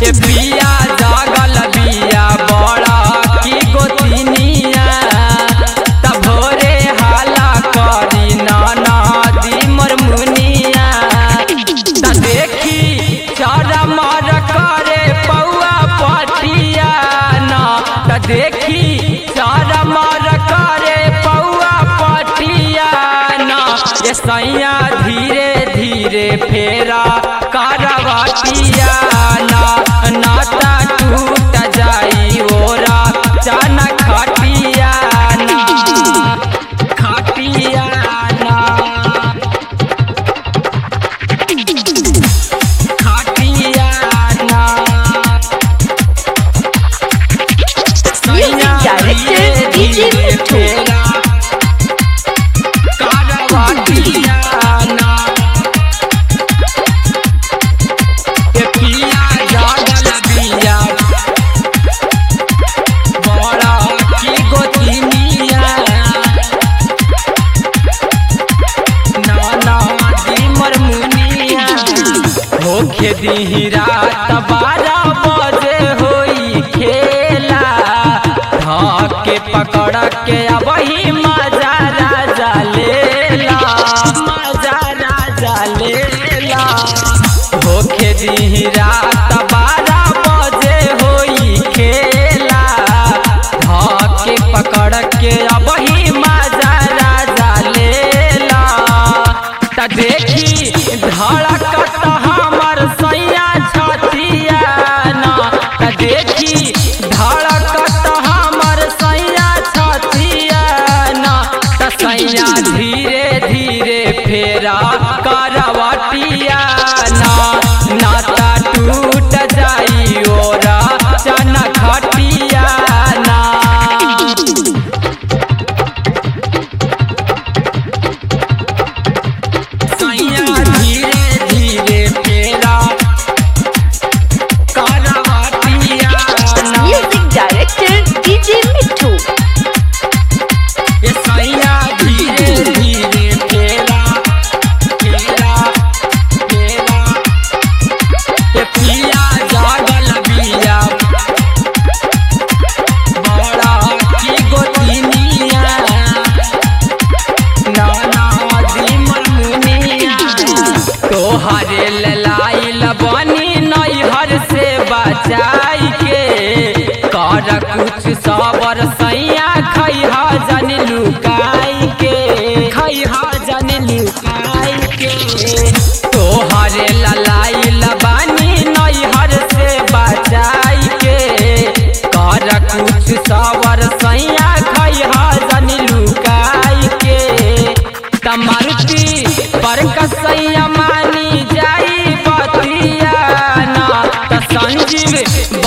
के बिया जागल बिया बड़ा की गोतिनिया त भोरे हाला करी नाना दी मोर मुनिया त देखी चारा मार करे पौआ पटिया ना त देखी चारा मार करे पौआ पटिया ना ये सैया धीरे धीरे फेरा कारवाटिया ना नाता टूट जाई ओरा चाना खटिया ना खटिया ना खटियाना Music director DJ Mittu. कारवाटियाना के पिया जागल बिया बड़ा की गोतिनिया नाना दी मोर मुनिया होखे दी रात बारह बजे होई खेला धके पकड़ के अबही मजा राजा लेला मजा राजा लेला होखे दी रात बारह बजे होई खेला धके पकड़ के अबही मजा राजा लेला त देखी धड़कत हमर सैया छतिया ना त देखी धड़कत हमर सैया छतिया ना त सैया धीरे धीरे फेरा करवटिया ना नाता टूट जाई ओरा चना खटिया ना सैया धीरे धीरे फेरा कारवाटिया ना Music director DJ Mittu. ये सैया धीरे धीरे फेरा फेरा फेरा ये पिया जागल बिया बड़ा की गोतिनिया नाना दी मनमुनिया तोहरे ललाइल बनी नैहर से बचाई के कर कुछ सबर सैया खैहा जन लुकाई के खैहा जन लुकाई के तोहरे ललाइल बनी नैहर से बचाई के कर कुछ सबर सैया खैहा जन लुकाई के तमरुति पर कसैया मानी जाई बतिया ना त संजीव